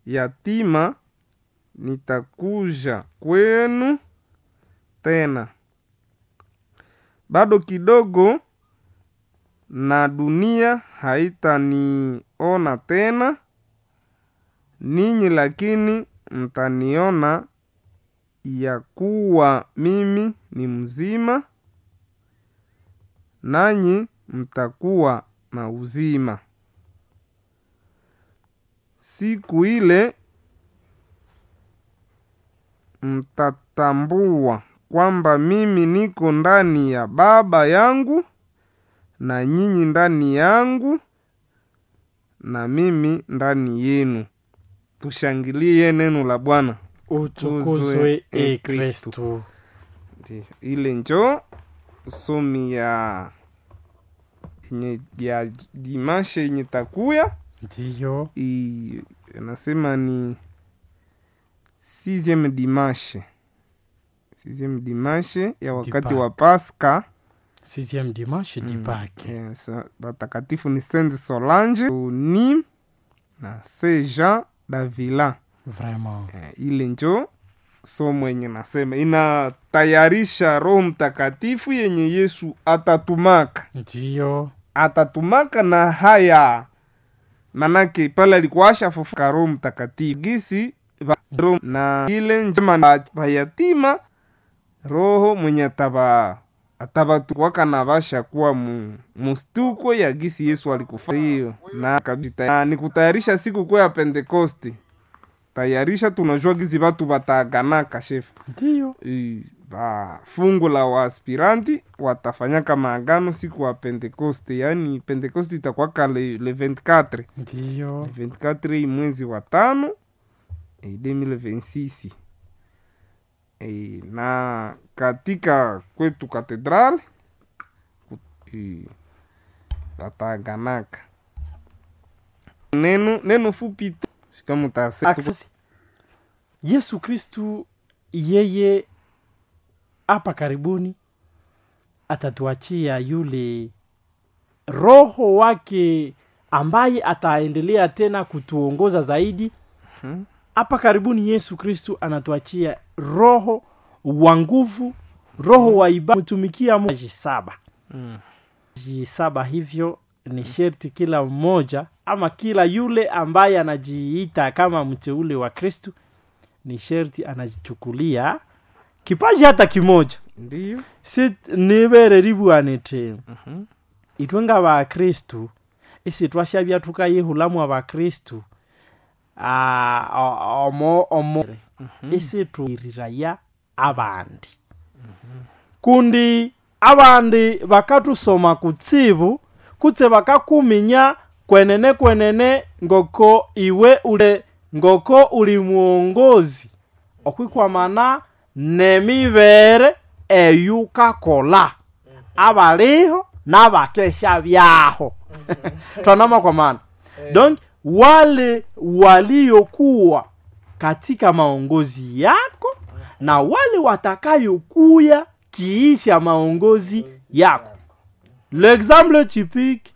yatima nitakuja kwenu tena bado kidogo na dunia haitaniona tena ninyi lakini mtaniona ya kuwa mimi ni mzima nanyi mtakuwa na uzima siku ile mtatambua kwamba mimi niko ndani ya baba yangu na nyinyi ndani yangu na mimi ndani yenu tushangilie neno la bwana utukuzwe e e kristu Ndiyo, ile njo somi ya yenye ya dimashe yenye takuya ndiyo i- anasema ni sixieme dimashe sixieme dimashe ya wakati Dipa. wa paska sixième dimanche Mm, dipake yes, watakatifu ni saint solange ni na saint jean davila vraiment eh, ile njo somo yenye nasema inatayarisha roho mtakatifu yenye yesu atatumaka ndiyo atatumaka na haya manake pale alikuasha fufuka roho mtakatifu gisi va- roho- na ile njema na vayatima roho mwenye atava atavatukwaka na vasha kuwa mu, mustuko ya gisi yesu alikufa hiyo na kabisa na ni kutayarisha siku kuu ya pentekosti tayarisha tunajua gizi vatu vataganaka shefu ndiyo I- va fungu la waaspiranti watafanyaka maagano siku wa pentekoste yaani pentekoste itakwaka le, le 24 ndiyo le 24 hii mwezi wa tano e, 2026 e, na katika kwetu katedral wataaganaka neno neno fupi tu sikamutase Access. yesu kristu yeye hapa karibuni atatuachia yule roho wake ambaye ataendelea tena kutuongoza zaidi Mhm. hapa karibuni yesu kristu anatuachia roho wa nguvu roho wa ibada mtumikia Mungu. saba Mm. saba hivyo ni sherti kila mmoja ama kila yule ambaye anajiita kama mteule wa kristu ni sherti anajichukulia kipaji hata kimoja ndiyo si nibere ribwanite Mhm. itwe ng'abakristu isi twashabya tukayihulamu abakristu ah, o- omo omo isi tuiriraya abandi kundi abandi bakatusoma kutsibu kutse bakakuminya kwenene kwenene ngoko iwe ule ngoko uli muongozi okwikwamana nemibere eyukakola abaliho n'abakesha byaho twanama kwa maana donc wale waliokuwa katika maongozi yako na wale watakayokuya kiisha maongozi yako l'exemple typique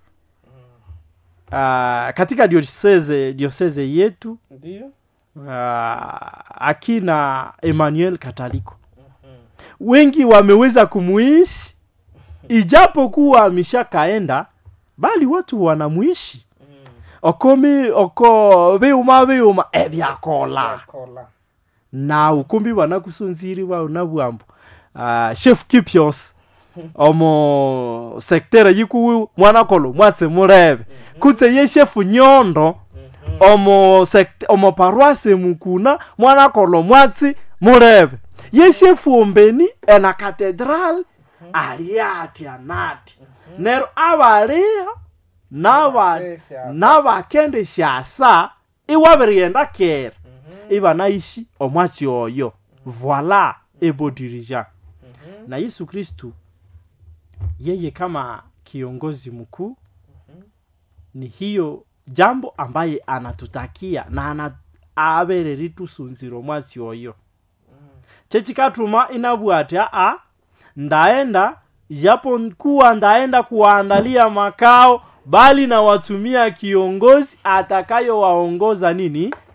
uh, katika diocese, diocese yetu ndiyo uh, akina emmanuel kataliko wengi wameweza kumuishi ijapokuwa ameshakaenda bali watu wanamuishi okomi oko biuma biuma ebyakola kola na ukumbi wanakusunziriwa unabwambo uh, chef kipios omo sektere yikuwi mwanakolo mwatse murebe kutse ye shefu nyondo omo sekt omo parwase mukuna mwanakolo mwatsi murebe ye shefu ombeni ena katedral ali ati anati nero abaliho naba nabakende shasa iwabirighenda kera ibanaishi omwatsi oyo voila ebo dirigeant na yesu kristu yeye kama kiongozi mkuu ni hiyo jambo ambaye anatutakia na ana abereri tusunzira omwatsi oyo chechikatuma inabwati aa ndaenda japo kuwa ndaenda kuwaandalia makao bali nawatumia kiongozi atakayowaongoza nini